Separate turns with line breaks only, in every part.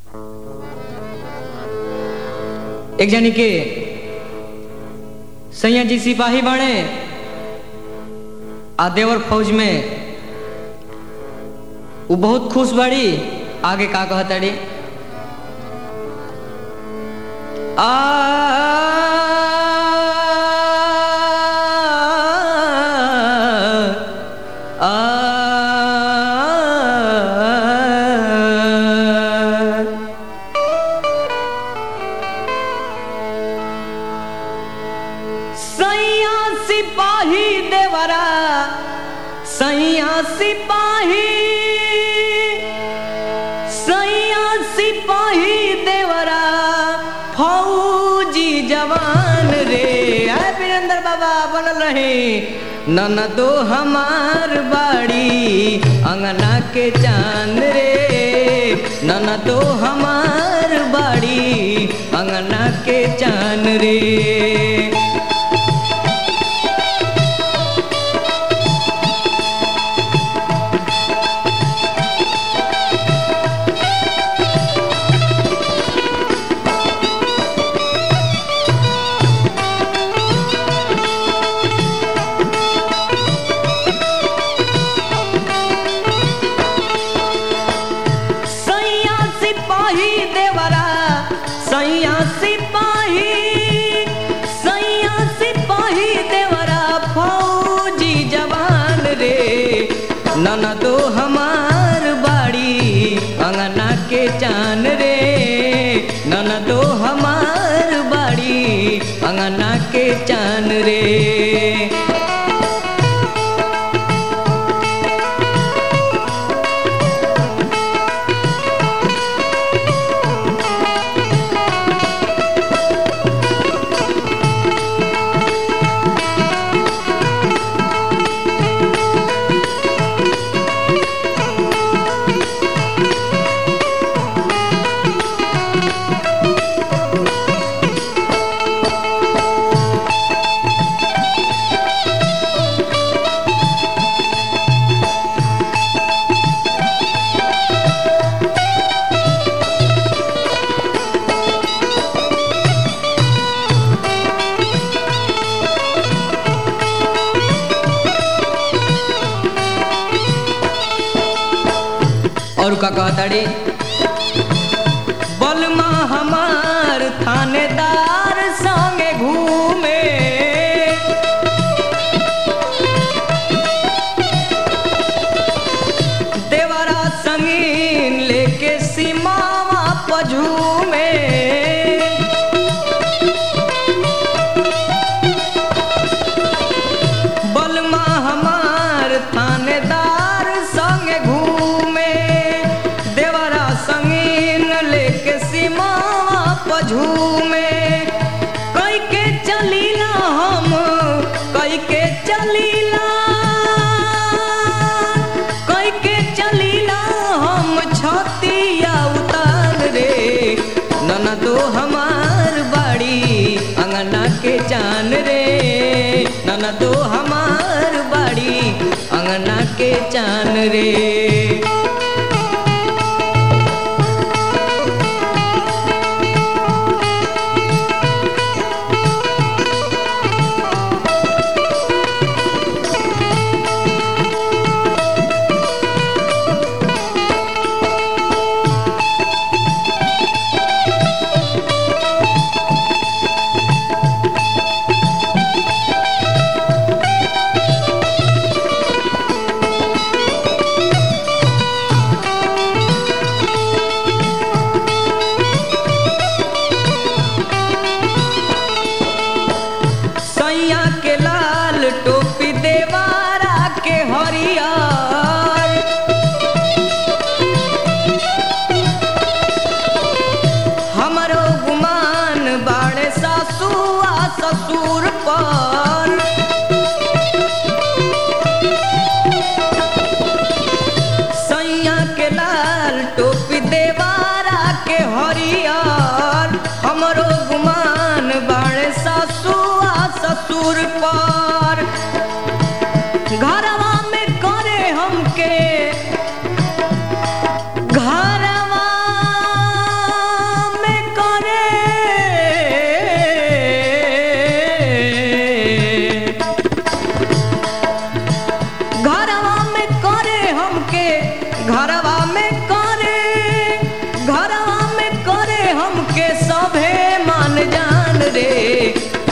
एक जानी के सैया जी सिपाही बने आ देवर फौज में वो बहुत खुश बड़ी आगे का कहतड़ी आ सैया सिपाही देवरा सैया सिपाही सैया सिपाही देवरा फौजी जवान रे है वीरेंद्र बाबा बनल रहे नन दो हमार बाड़ी अंगना के चांद रे नन दो हमार बाड़ी अंगना के चांद रे सैया सिपाही देवरा सैया सिपाही सैया सिपाही देवरा फौजी जवान रे नन दो हमार बाड़ी अंगना के चान रे नन दो हमार बाड़ी अंगना के चान रे और का कहताड़ी बलमा हमार थानेदार संगे घूमे देवरा संगीन लेके सीमावा पझूमे बलमा हमार थानेदार संगे घूमे देवरा संगीन लेके सीमावा पझूमे कई के चलीला हम कई के चलीला कई के चलीला हम छतिया उतार रे नन दो हमार बाड़ी अंगना के जान रे नन दो हमार बाड़ी अंगना के चान रे सैया के लाल टोपी देवारा के हरियर हमरो गुमान बाड़े सासू आ ससुर पर सैया के लाल टोपी देवारा के हरियर हमरो गुमान बाड़े सासू आ ससुर पर घरवा में करे हमके घरवा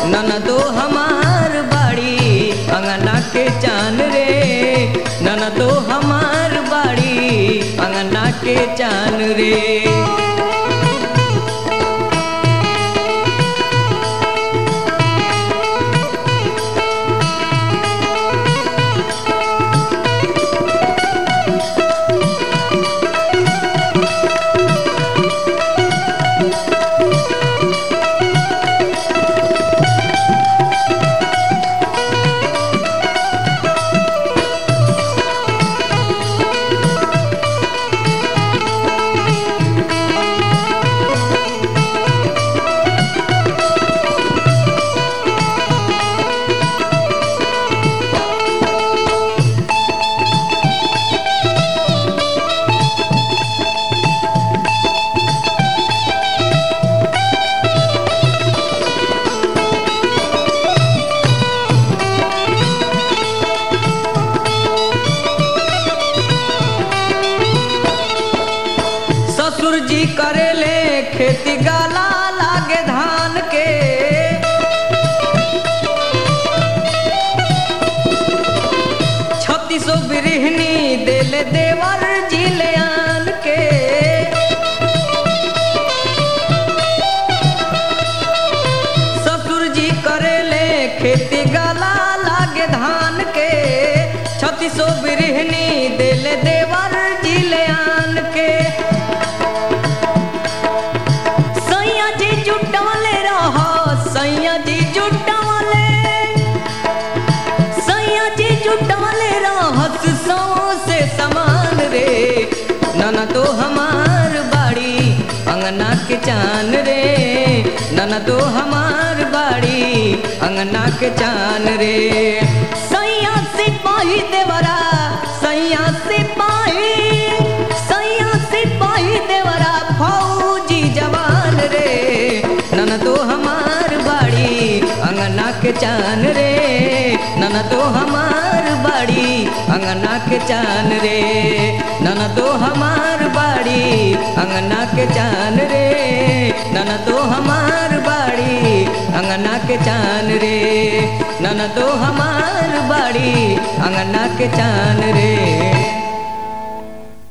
ननदो हमार बाड़ी अंगना के चान रे ननदो हमार बाड़ी अंगना के चान रे ससुर जी करेले खेती गाला लागे धान के छत्तीसो बिरहनी देले देवर जिले आन के ससुर जी करेले खेती गाला लागे धान के छत्तीसो बिरहनी देले देवर जिले आन के सैया जी जुटवले रह सैया जी जुटवले सैया जी जुटवले रहस सौ से समान रे नन तो हमार बाड़ी अंगना के चान रे नन तो हमार बाड़ी अंगना के चान रे सैया सिपाही देवरा सैया सिपाही सैया सिपाही देवरा फौजी जवान रे नन तो हमार बाड़ी अंगना के चान रे नन तो हमार बाड़ी अंगना के चान रे नन तो हमार बाड़ी अंगना के चान रे नन तो हमार बाड़ी अंगना के चान रे नन तो हमार बाड़ी अंगना के चान रे